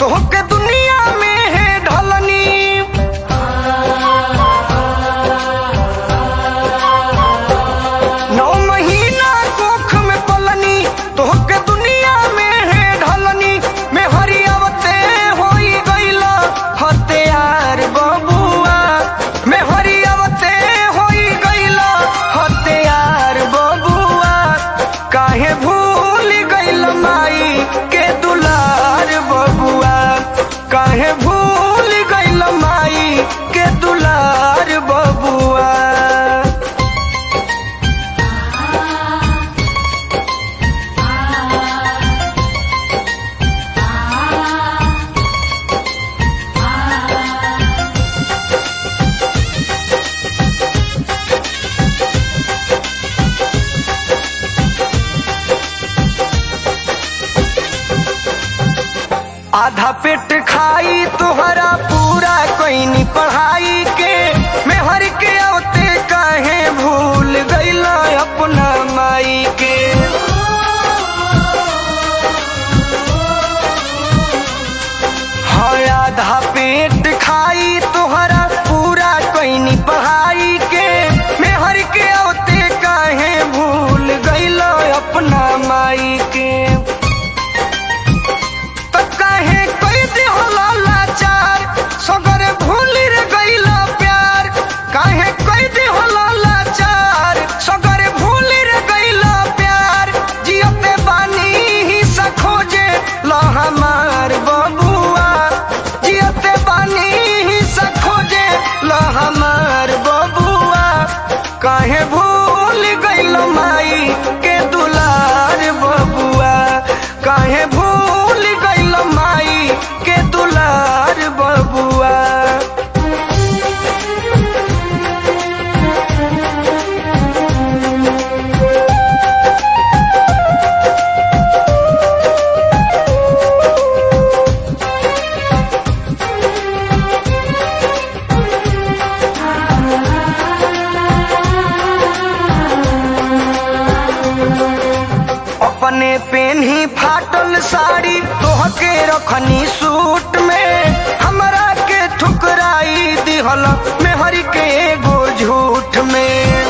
तोहके दुनिया में है ढलनी नौ महीना कोख में पलनी तोहके दुनिया में है ढलनी में हरियावते होई गईला हत्यार बबुआ में हरियावते होई गईला हत्यार बबुआ काहे भूल गईल माई के दुलार बबुआ काहे भूल गईल माई के दुलार बबुआ आधा पेट खाई तुहरा पूरा कोई पढ़ाई के मैं हर के औते काहे भूल गईला अपना माई के हाँ आधा पेट खाई तुहरा पूरा कोई पढ़ाई के मैं हर के औते काहे भूल गईला अपना माई के त काहे कई दिहला लाचार सगरे भूल रे गईला प्यार काहे कई दिहला लाचार सगरे भूल रे गईला प्यार जियते बानी ही सखोजे ला हमार बबुआ जियते बानी ही सखोजे ला हमार बबुआ काहे भूल गईल माई के दुलार बबुआ काहे भूल गईल माई के दुलार बबुआ अपने पेन ही फाटल साड़ी तोहके रखनी सूट में हमरा के ठुकराई दिहल मेहर के एगो झूठ में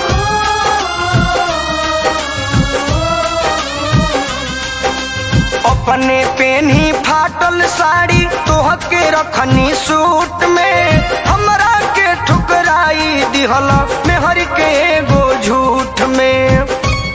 अपने पेन ही फाटल साड़ी तोहके रखनी सूट में हमरा के ठुकराई दिहल मेहर के एगो झूठ में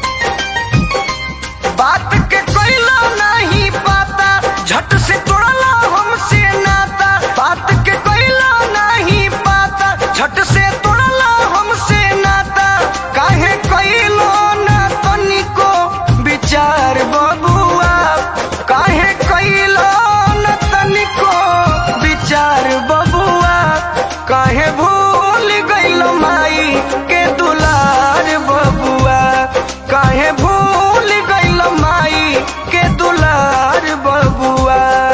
बात के कोइला नहीं पाता झट से तोड़ला हमसे नाता बात के कोइला नहीं पाता झट से तोड़ला हमसे नाता काहे कोइलो ना तनिको विचार बबुआ काहे कोइलो ना तनिको विचार बबुआ काहे भूल गईल माई के दुलार बबुआ काहे भूल गईल माई के दुलार बबुआ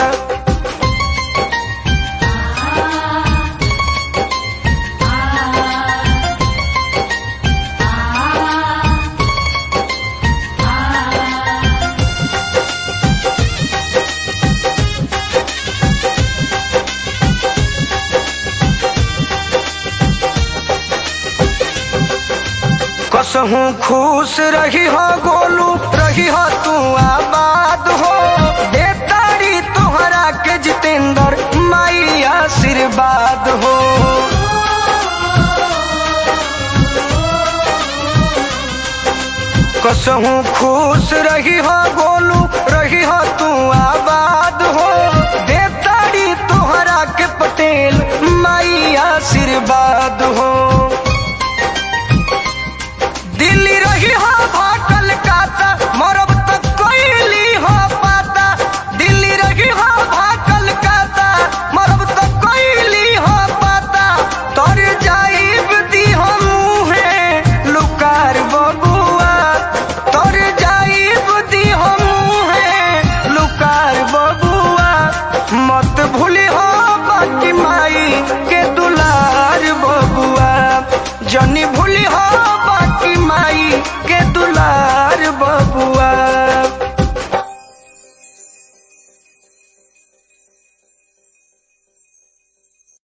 कसहू खुश रही हो गोलू रही हो तू आबाद हो बेतारी तोहरा के जितेंद्र माई आशीर्वाद हो कसहू खुश रही हो गोलू रही हो तू आबाद हो बेतारी तोहरा के पटेल माई आशीर्वाद हो दिल्ली रही हो भाटल काता मरब तक कोइली हो पाता दिल्ली रही हो भाटल काता मरब तक कोइली हो पाता तर जाइब दी हो मुहे लुकार बबुआ तर जाइब दी हो मुहे लुकार बबुआ मत भूली हो बाकी माई के